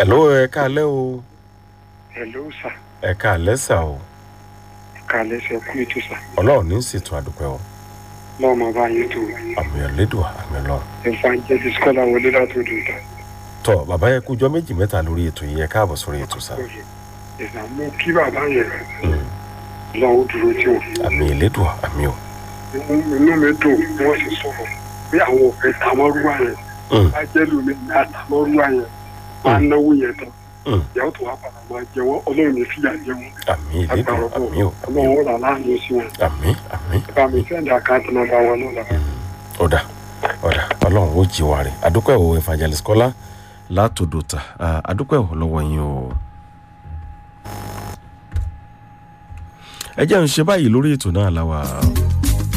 hello ẹ káalẹ́ o hello sà ẹ káalẹ́ sà o kàlẹ́ sẹ kú ètò sà ọlọ́run ní ṣètò àdúpẹ́ o lọ́wọ́ máa bá yín tó àmì ẹ̀lẹ́dùn àmì ọlọ́run. evangelist kọ́lá wọlé láti odò ìta tọ bàbá yẹ kújọ méjì mẹ́ta lórí ètò yìí ẹ káàbọ̀ sórí ètò sá ìsàmú kí bàbá yẹn Mm. lọ́wọ́ dúró tí wọn àmì ẹ̀lẹ́dùn àmì o. inú mi dùn bí wọ́n sì sọ̀rọ̀ pé àwọn òfin tàmọ́rúwá yẹn Mm. bá jẹ́ lómi ní àtàmọ́rúwá yẹn máa náwó yẹn tán Mm. ìyàwó tó wá padà máa jẹ wọn ọlọ́run ní fìyà jẹ wọn àmì agbára ẹ̀lẹ́dùn ọgbọ́n àmì o àmì o ọlọ́run ó là láàánú sí wọn àmì àmì bá mi sẹ́ndì àkáǹtì nọ́mbà wọn náà lọ́wọ́. ọ̀dà ọ̀dà ọlọ́run ó jí wa rẹ̀ adúpẹ́ o evangelist kọ́lá látòdòtà Ah, adúpẹ́ o lọ́wọ́ yín o. ẹ jẹ́ ń ṣe báyìí lórí ètò náà láwa.